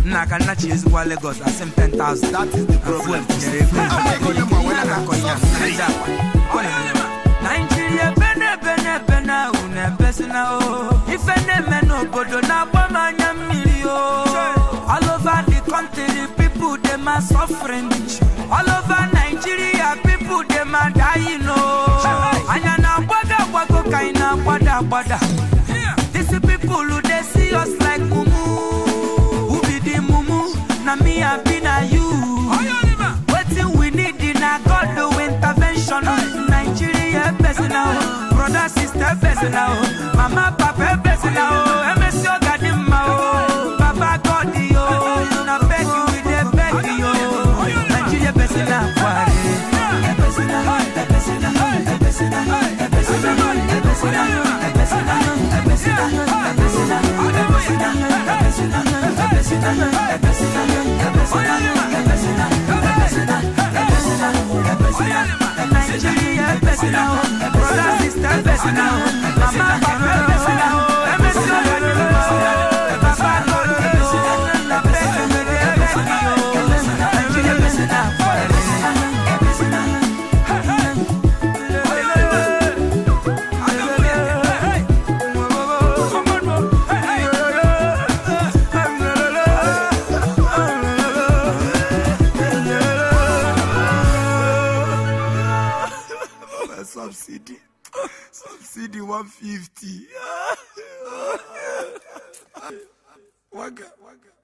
nna ka nna chi ezigbo Lagos asị m 10,000 That is the problem. tinyere ego Ihe a na-akọ ihe a, Naija akwa. Ọ na-enye m. Naijiria ebe na-ebe na-ebe na unu ebesina o ife na-eme n'obodo na-agba m anya mmiri o all over the country people dem are suffering all over Nigeria people dem are dying o anya na-agbago agbago ka anyị na-agbada agbada these people dey see us like mumu who be the mumu na me abi na you wetin we need na God do intervention Nigeria person now brother sister person now mama papa person now emesi oga dị mma o baba God yo na beg you we dey beg yo Nigeria person na kware person na person na person na person na person na person na person na person na Subsidy. Subsidy 150. Waga, waga.